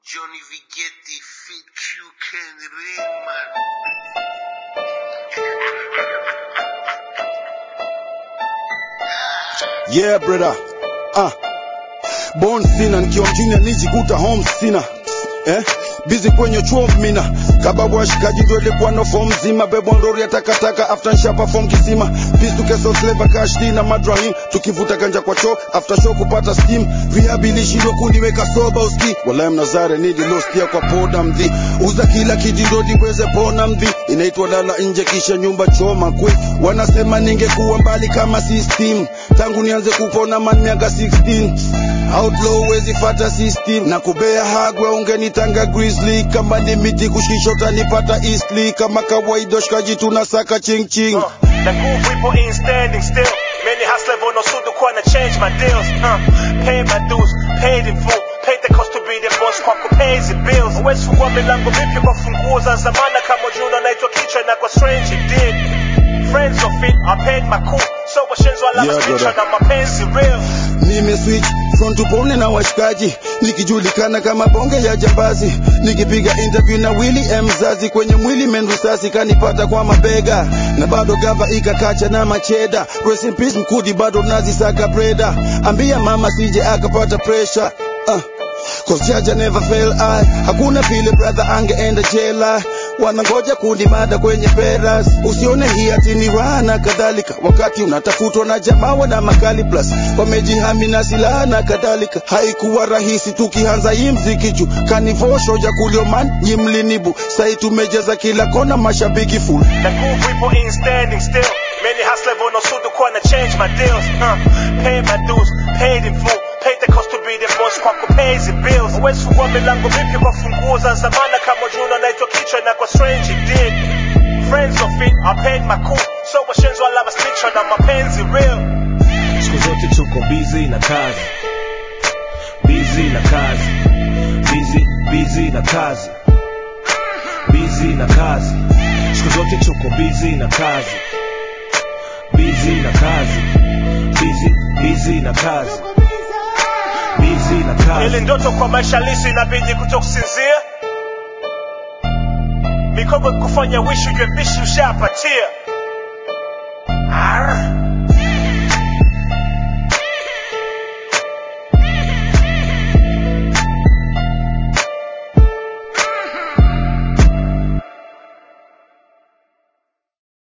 Johnny Vigetti, Fit Q, Ken Ringman. Yeah brother. Ah. Born sina nikiwa mjini nijikuta home sina. Eh? Busy kwenye chuo mina kababu washikaji ndio ilikuwa no form zima bebo ndori ya takataka after nsha perform kisima peace to keso slave cash na madrahim tukivuta ganja kwa show after show kupata steam rehab ilishindwa kuniweka soba uski wala mnazare nili lost ya kwa poda mdhi uza kila kitu ndio niweze pona mdhi inaitwa lala nje kisha nyumba choma kwe wanasema ningekuwa mbali kama system tangu nianze kupona man miaka 16 outlaw wezi fata system na kubea hagwa ungenitanga grizzly kama ni miti kushikisha utanipata eastly kama kawaida shikaji tunasaka ching ching Uh, the groove we put in standing still. Many hustle level no suit to change my deals. Uh, paid my dues, paid in full. Paid the cost to be the boss kwa pays the bills. West fungua milango mipya kwa funguo za zamana kama juna naitwa kichwa na kwa strange it did. Friends of it, I paid my cool. So washenzo alama Yeah, yeah, brother. na mapenzi real. nimeswitch front upone na washikaji nikijulikana kama bonge ya jambazi nikipiga interview na Willy M mzazi kwenye mwili menrisasi kanipata kwa mabega na bado gava ikakacha na macheda rest in peace mkudi bado nazisaka breda ambia mama sije akapata pressure uh. Cause Jaja never fail I Hakuna vile brother angeenda jela Wanangoja kunimada kwenye peras Usione hii ati ni raha na kadhalika Wakati unatafutwa na jamaa wana makali plus Wamejihami na silaha na kadhalika Haikuwa rahisi tukianza hii mziki juu Kanivosho ya kulioman nyimlinibu Sai tumejaza kila kona mashabiki full The groove we put in standing still. Many hustle level no suit to change my deals. Uh, paid my dues, paid in full. Paid the cost to be the boss kwa pays the bills. West fungua milango mipya kwa funguo za zamana kama juna naitwa kichwa na kwa strange it did. Friends of it, I paid my cool. So washenzo alama stitcha na mapenzi real. siku zote tuko busy na kazi busy na kazi busy busy na kazi busy na kazi siku zote tuko busy na kazi busy na kazi busy busy na kazi busy na Ili kazi ndoto kwa maisha halisi inabidi kutokusinzia. Mikogo kufanya wishi ujue bishi ushapatia.